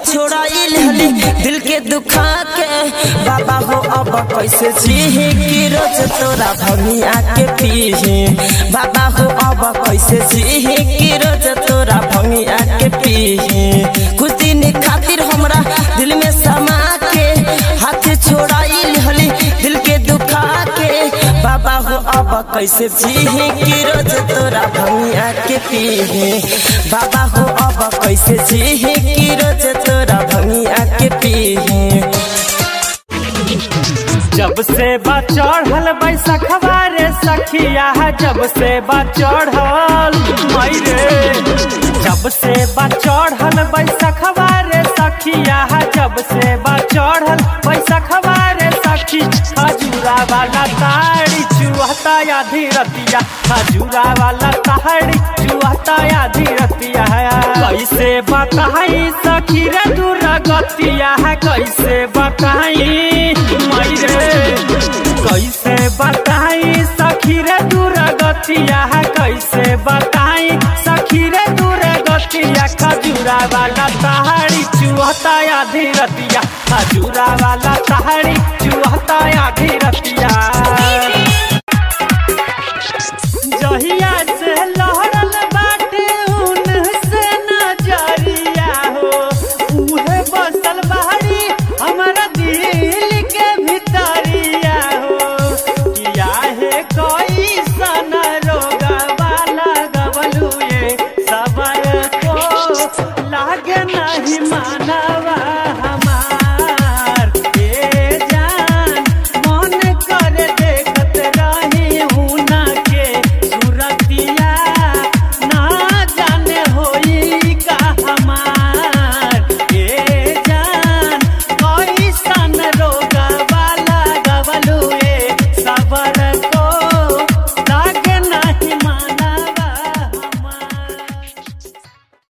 छोड़ाइल हले दिल के दुखा के बाबा हो अब कैसे जीही कि रोज तोरा भमिया के पीही बाबा हो अब कैसे जीही कि रोज तोरा भमिया के पीही कुछ दिन खातिर हमरा दिल में समा के हाथ छोड़ाइल हले दिल के दुखा के बाबा हो अब कैसे जीही कि रोज तोरा भमिया के पीही बाबा हो अब कैसे जीही कि रोज तोरा भमिया के पीही जब से बा चढ़ल बैसखवा रे सखिया जब से बा चढ़ल मई रे जब से बा चढ़ल बैसखवा रे सखिया जब से बा चढ़ल बैसखवा रे सखी खजूरा वाला ताड़ी चुहता आधी रतिया खजूरा वाला ताड़ी चुहता आधी रतिया कैसे बताई सखी रे दूर गतिया कैसे बताई मई रे कैसे बताई सखी रे दूर गतिया कैसे बताई सखी रे दूर गतिया खजूरा वाला तहाड़ी चुहता आधी रतिया खजूरा वाला तहाड़ी चुहता आधी रतिया जहिया